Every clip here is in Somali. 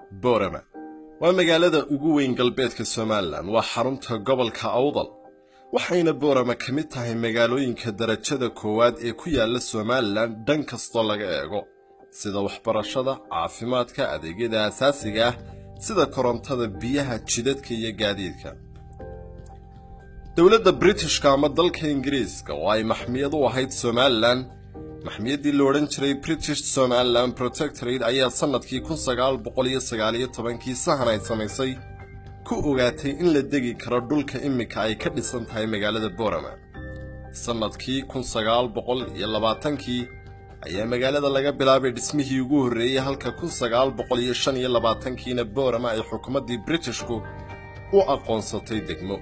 boorama waa magaalada ugu weyn galbeedka somalilan waa xarunta gobolka awdal waxayna boorama ka mid tahay magaalooyinka darajada koowaad ee ku yaala somalilan dhan kastoo laga eego sida waxbarashada caafimaadka adeegyada asaasiga ah sida korontada biyaha jidadka iyo gaadiidka dowladda britishka ama dalka ingiriiska oo ay maxmiyad u ahayd somalilan maxmiyaddii la odhan jiray british somalilan protectorate ayaa sannadkii kun sagaal boqol iyo sagaaliyo tobankii sahan ay samaysay ku ogaatay in la degi karo dhulka iminka ay ka dhisan tahay magaalada boorama sannadkii kun sagaal boqol iyo labaatankii ayaa magaalada laga bilaabay dhismihii ugu horreeyey halka kun sagaal boqol iyo shan iyo labaatankiina boorama ay xukuumaddii britishku u aqoonsatay degmo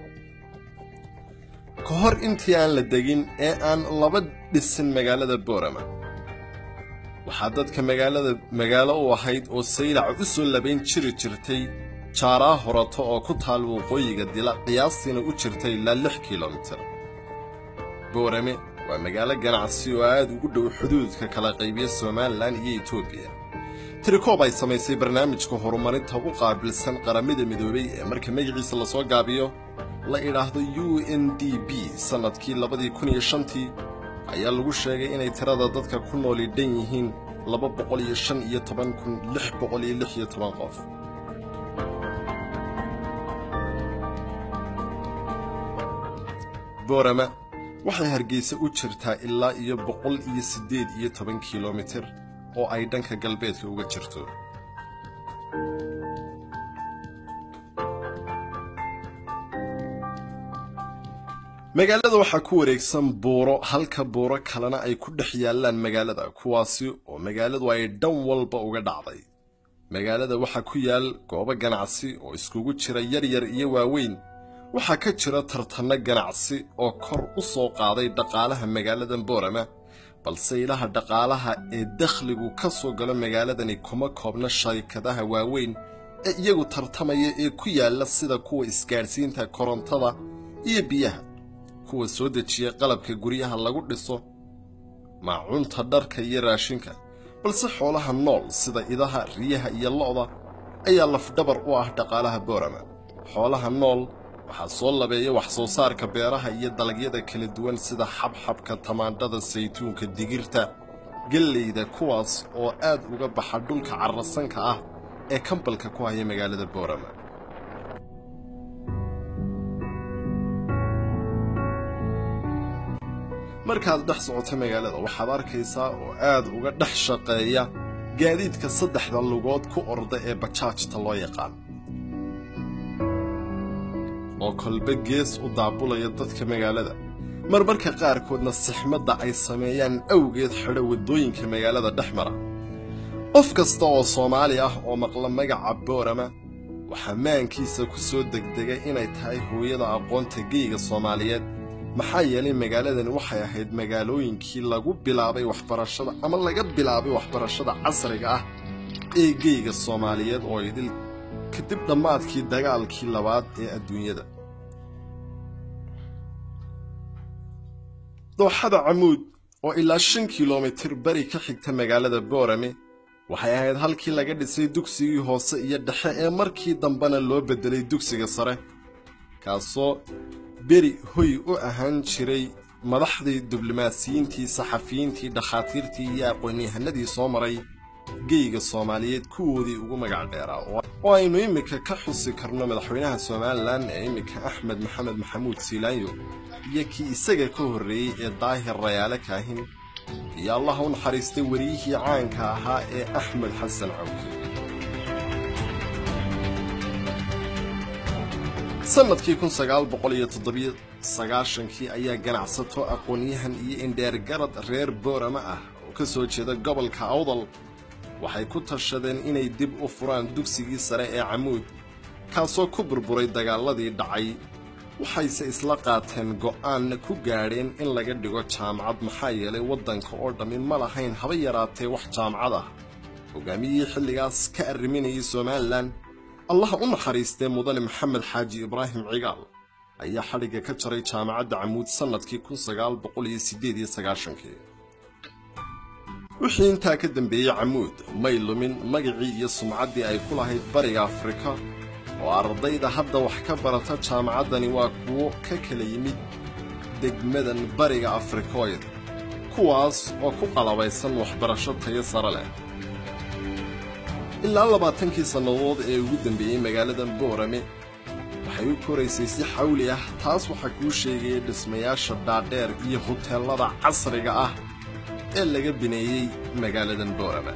ka hor intii aan la degin ee aan laba dhisin magaalada boorama waxaa dadka magaalada magaalo u ahayd oo saylac u soo labayn jiri jirtay jaaraa horato oo ku taal waqooyiga dila qiyaastiina u jirtay ilaa lix kilomitir boorame waa magaalo ganacsi oo aad ugu dhow xuduudka kala qaybiya somalilan iyo etoobiya tirikoob ay samaysay barnaamijka horumarinta u qaabilsan qaramada midoobay ee marka magaciisa lasoo gaabiyo la idhaahdo u n d b sannadkii labadii kun iyo shantii ayaa lagu sheegay inay tirada dadka ku nooli dhan yihiin laba boqol iyo shan iyo toban kun lix boqol iyo lix iyo toban qof boorama waxay hargeysa u jirtaa ilaa iyo boqol iyo siddeed iyo toban kilomitir oo ay dhanka galbeedka uga jirto magaalada waxaa ku wareegsan buuro halka buuro kalena ay ku dhex yaallaan magaalada kuwaasi oo magaaladu ay dhan walba uga dhacday magaalada waxaa ku yaal goobo ganacsi oo iskugu jira yaryar iyo waaweyn waxaa ka jira tartanno ganacsi oo kor u soo qaaday dhaqaalaha magaaladan boorama balse ilaha dhaqaalaha ee dakhligu ka soo galo magaaladani kuma koobna sharikadaha waaweyn ee iyagu tartamaya ee ku yaalla sida kuwa isgaadhsiinta korontada iyo biyaha kuwa soo dejiya qalabka guryaha lagu dhiso maacunta dharka iyo raashinka balse xoolaha nool sida idaha riyaha iyo lo'da ayaa lafdhabar u ah dhaqaalaha boorama xoolaha nool waxaa soo labeeya wax soo saarka beeraha iyo dalagyada kala duwan sida xabxabka tamaandhada saytuunka digirta gelleyda kuwaas oo aad uga baxa dhulka carrasanka ah ee kambalka ku haya magaalada boorama markaad dhex socoto magaalada waxaad arkaysaa oo aad uga dhex shaqeeya gaadiidka saddexda lugood ku orda ee bajaajta loo yaqaan oo kolba gees u daabulaya dadka magaalada marmarka qaarkoodna sixmadda ay sameeyaan awgeed xidho waddooyinka magaalada dhex mara qof kasta oo soomaali ah oo maqla magaca boorama waxaa maankiisa ku soo degdega inay tahay hooyada aqoonta geyga soomaaliyeed maxaa yeelay magaaladani waxay ahayd magaalooyinkii lagu bilaabay waxbarashada ama laga bilaabay waxbarashada casriga ah ee geyga soomaaliyeed oo idil kadib dhammaadkii dagaalkii labaad ee adduunyada dooxada camuud oo ilaa shan kilomitir bari ka xigta magaalada boorame waxay ahayd halkii laga dhisay dugsigii hoose iyo dhexe ee markii dambena loo beddelay dugsiga sare kaasoo beri hoy u ahaan jiray madaxdii diblomaasiyiintii saxafiyiintii dhakhaatiirtii iyo aqoon-yahanadii soo maray geyga soomaaliyeed kuwoodii ugu magac dheeraa oo aynu iminka ka xusi karno madaxweynaha somalilan ee iminka axmed maxamed maxamuud siilaanyo iyo kii isaga ka horreeyey ee daahir rayaale kaahin iyo allah u naxariistay wariyihii caanka ahaa ee axmed xasan cawke sannadkii kun sagaal boqol iyo toddobiyo sagaashankii ayaa ganacsato aqoon-yahan iyo indheer garad reer boorama ah oo ka soo jeeda gobolka awdal waxay ku tashadeen inay dib u furaan dugsigii sare ee camuud kaasoo ku burburay dagaaladii dhacay waxayse isla qaateen go'aanna ku gaadheen in laga dhigo jaamacad maxaa yeelay waddanka oo dhammi ma lahayn haba yaraatee wax jaamacad ah hogaamiyihii xilligaas ka arriminayay somalilan allaha u naxariistee mudane maxamed xaaji ibraahim cigaal ayaa xadhigga ka jaray jaamacadda camuud sannadkii kun sagaal boqol iyo siddeed iyo sagaashankii wixii intaa ka dambeeyey camuud may lumin magacii iyo sumcaddii ay ku lahayd bariga afrika oo ardayda hadda wax ka barata jaamacaddani waa kuwo ka kala yimid degmadan bariga afrikooyd kuwaas oo ku qalabaysan waxbarasho tayo sare leh ilaa labaatankii sannadood ee ugu dambeeyey magaaladan boorame waxay u koraysay si xawli ah taas waxaa kuu sheegaya dhismayaasha dhaadheer iyo huteellada casriga ah ee laga bineeyey magaaladan boorame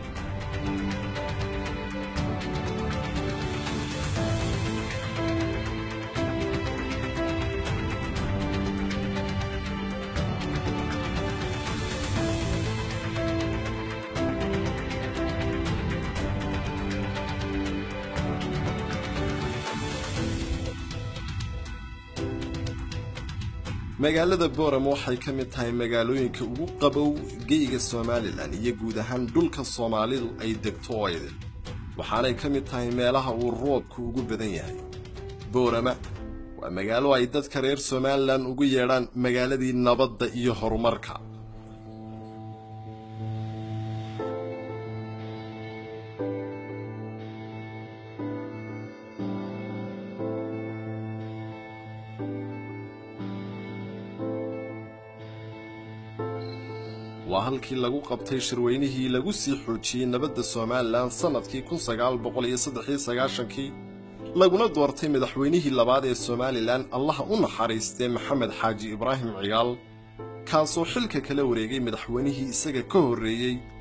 magaalada boorame waxay ka mid tahay magaalooyinka ugu qabow geyga somalilan iyo guud ahaan dhulka soomaalidu ay degto oo idin waxaanay ka mid tahay meelaha uu roobku ugu badan yahay boorama waa magaalo ay dadka reer somalilan ugu yeedhaan magaaladii nabadda iyo horumarka waa halkii lagu qabtay shirweynihii lagu sii xoojiyey nabadda somalilan sannadkii kun sagaal boqol iyo saddexiyo sagaashankii laguna doortay madaxweynihii labaad ee somalilan allaha u naxariistee maxamed xaaji ibraahim cigaal kaasoo xilka kala wareegay madaxweynihii isaga ka horreeyey